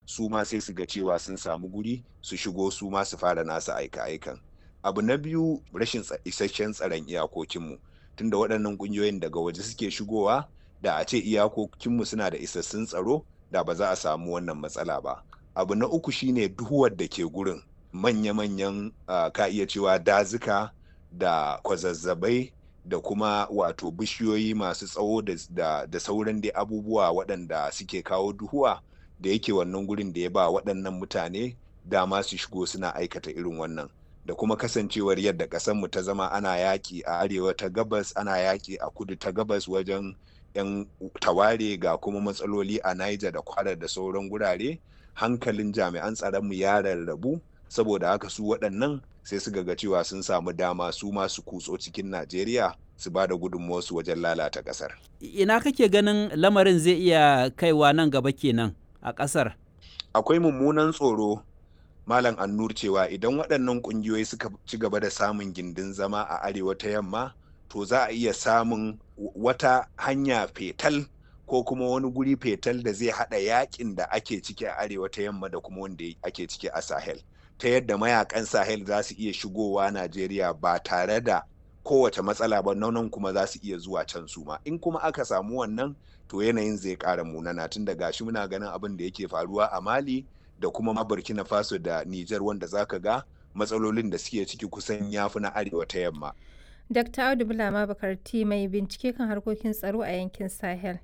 su ma sai su ga cewa sun samu guri su shigo su ma su fara nasu aika-aikan abu na biyu rashin isasshen tsaron iyakokinmu tunda waɗannan ƙungiyoyin daga waje suke shigowa da a ce iyakokinmu suna da isassun tsaro da ba za a samu wannan matsala ba abu na uku shine duhuwar da ke gurin manya-manyan uh, ka iya cewa dazuka da kwazazzabai da kuma wato bishiyoyi masu tsawo da, da, da sauran dai abubuwa waɗanda suke kawo duhuwa da yake wannan gurin da ya ba waɗannan mutane dama su shigo suna aikata irin wannan da kuma kasancewar yadda ƙasarmu ta zama ana yaƙi a arewa ta gabas ana yaƙi a kudu ta gabas wajen 'yan taware ga kuma matsaloli a Niger da kwara da sauran gurare hankalin jami'an tsaronmu ya rarrabu saboda haka su waɗannan sai su ga cewa sun samu dama su masu kutso cikin Najeriya su ba da gudunmuwarsu wajen lalata ƙasar. Ina kake ganin lamarin zai iya kaiwa nan gaba kenan a ƙasar? Akwai mummunan tsoro Malam Annur cewa idan waɗannan ƙungiyoyi suka ci gaba da samun gindin zama a arewa ta yamma to za a iya samun wata hanya fetal ko kuma wani guri fetal da zai haɗa yakin da ake ciki a arewa ta yamma da kuma wanda ake ciki a Sahel. Ta yadda mayakan Sahel za su iya shigowa Najeriya ba tare da kowace matsala ba nan kuma za su iya zuwa can su ma. In kuma aka samu wannan to yanayin zai ƙara munana tun da gashi muna ganin abin da yake faruwa a Mali da kuma ma Burkina Faso da Nijar wanda zaka ga matsalolin da suke ciki kusan yafi na arewa ta yamma. Dr. Audu Bulama Bakarti mai bincike kan harkokin tsaro a yankin Sahel.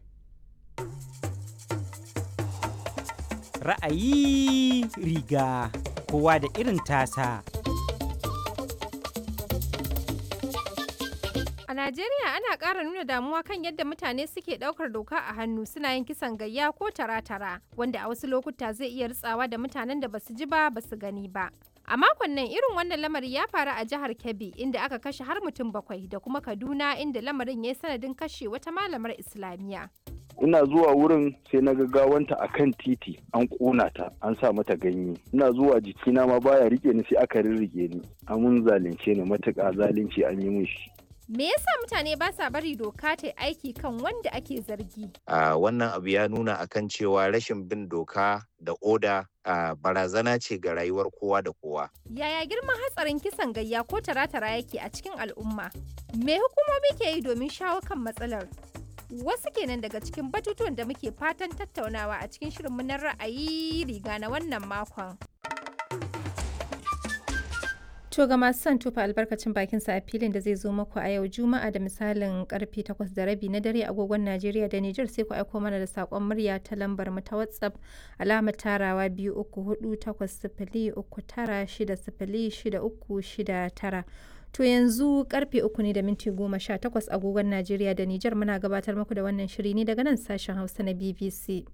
Ra'ayi riga kowa da irin tasa. A Najeriya ana ƙara nuna damuwa kan yadda mutane suke ɗaukar doka a hannu suna yin kisan gayya ko tara-tara wanda a wasu lokuta zai iya ritsawa da mutanen da basu ji ba basu gani ba. A makon nan irin wannan lamari ya faru a jihar Kebbi inda aka kashe har mutum bakwai da kuma Kaduna inda lamarin ya yi sanadin kashe wata malamar Islamiyya. ina zuwa wurin sai na gawanta a kan titi an ƙona ta an sa mata ganye ina zuwa jikina ma baya rike ni sai aka rirrige ni amun zalunce ni matuƙa zalunci an yi min shi Me yasa mutane ba sa bari doka ta aiki kan wanda ake zargi? Uh, wannan abu ya nuna akan cewa rashin bin doka da oda uh, barazana ce ga rayuwar kowa da kowa. Yaya girman hatsarin kisan gayya ko tara-tara yake a cikin al'umma? Me hukumomi ke yi domin shawo kan matsalar? Wasu kenan daga cikin batutuwan da muke fatan tattaunawa a cikin shirinmu na ra'ayi riga na wannan makon. To ga masu son tufa albarkacin bakin sa a filin da zai zo muku a yau Juma'a da misalin karfe 8 da rabi na dare agogon Najeriya da Nijar sai ku aiko mana da sakon murya ta lambar mu ta WhatsApp alamar tarawa biyu uku hudu takwas sifili uku tara shida sifili shida uku shida tara. To yanzu karfe uku ne da minti goma sha takwas agogon Najeriya da Nijar muna gabatar muku da wannan shiri ne daga nan sashen Hausa na BBC.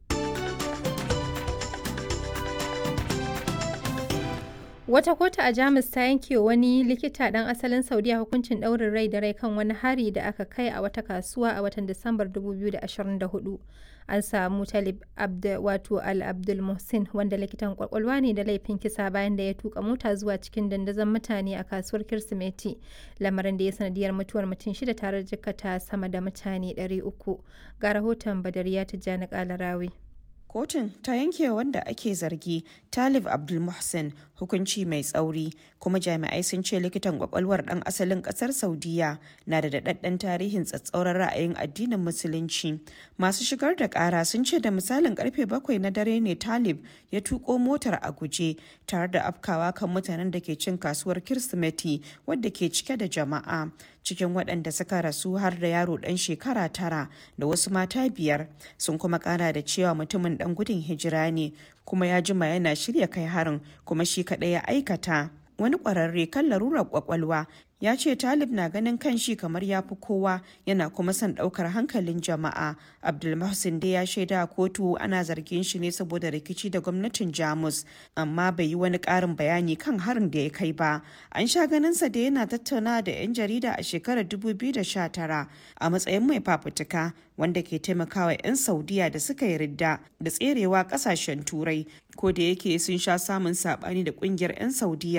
Wata kotu a Jamus ta yanke wani likita ɗan asalin Saudiya hukuncin ɗaurin rai da rai kan wani hari da aka kai a wata kasuwa a watan Disambar 2024. An samu Talib wato Al-Abdul Muhsin wanda likitan kwakwalwa ne da laifin kisa bayan da ya tuka mota zuwa cikin dandazon mutane a kasuwar Kirsimeti. Lamarin da ya sanadiyar mutuwar mutum shida tare da jikkata sama da mutane 300. Ga rahoton Badariya Tijjani Kalarawi. kotun ta yanke wanda ake zargi talib abdulmuhsin hukunci mai tsauri kuma jami'ai sun ce likitan kwakwalwar dan asalin kasar saudiya na da daɗaɗɗen tarihin tsatsauran ra'ayin addinin musulunci masu shigar da ƙara sun ce da misalin karfe bakwai na dare ne talib ya tuko motar a guje tare da afkawa kan mutanen da ke cin kasuwar kirsimeti wadda ke cike da jama'a cikin waɗanda suka rasu har da yaro ɗan shekara tara da wasu mata biyar sun kuma ƙara da cewa mutumin ɗan gudun hijira ne kuma ya jima yana shirya kai harin kuma shi kaɗai ya aikata wani ƙwararre kan larurar ƙwaƙwalwa ya ce talib na ganin kan shi kamar ya fi kowa yana kuma son ɗaukar hankalin jama'a abdulmahsin dai ya shaida a kotu ana zargin shi ne saboda rikici da gwamnatin jamus amma bai yi wani ƙarin bayani kan harin da ya kai ba an sha ganinsa da yana tattauna da 'yan jarida a shekarar 2019 a matsayin mai fafutuka wanda ke taimakawa 'yan saudiya da suka yi ridda da tserewa kasashen turai ko da yake sun sha samun sabani da kungiyar 'yan saudiya